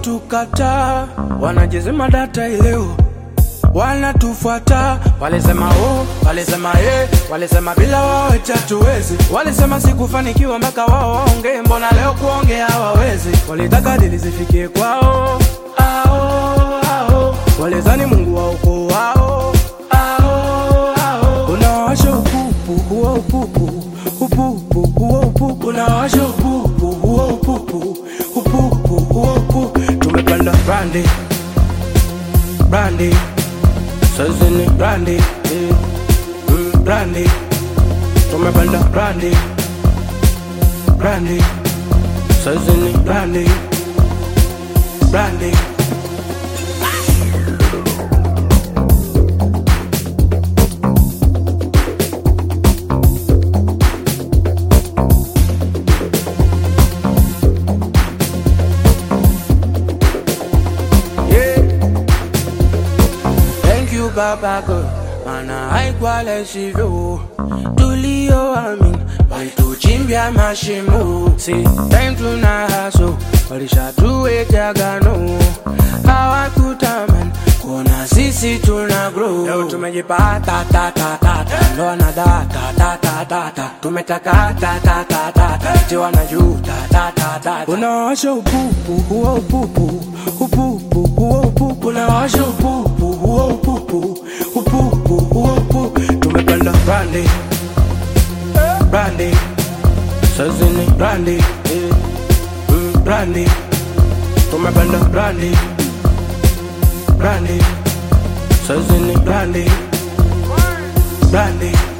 wakitukataa wanajizima data ileo wanatufuata walisema oh, walisema eh, walisema bila wao eti hatuwezi walisema sikufanikiwa mpaka wao waongee mbona leo kuongea hawawezi walitaka dili zifikie kwao ao, ao. walizani mungu wa ukoo wao ao, ao. unawasha upupu huo upupu upupu huo upupu unawasha upupu huo upupu upupu huo upupu tumepanda brandi brandi sasa ni brandi eh, mm, brandi tumepanda brandi brandi sasa ni brandi brandi yeah. Thank you Baba God, maana haikuwa hivyo tulioamini walituchimbia mashimo, si time tuna haso walishatuweka gano, hawakutamani kuona sisi tuna grow. Leo tumejipata ta ta ta ta, ndo wanadata ta ta ta ta, tumetaka ta ta ta ta ta, eti wanajuta ta ta ta ta. Unawasha upupu huo upupu upupu huo upupu, unawasha upupu huo upupu upupu huo upupu, tumepanda brandi brandi sasa ni brandi eh, mm, brandi tumepanda brandi brandi sasa ni brandi brandi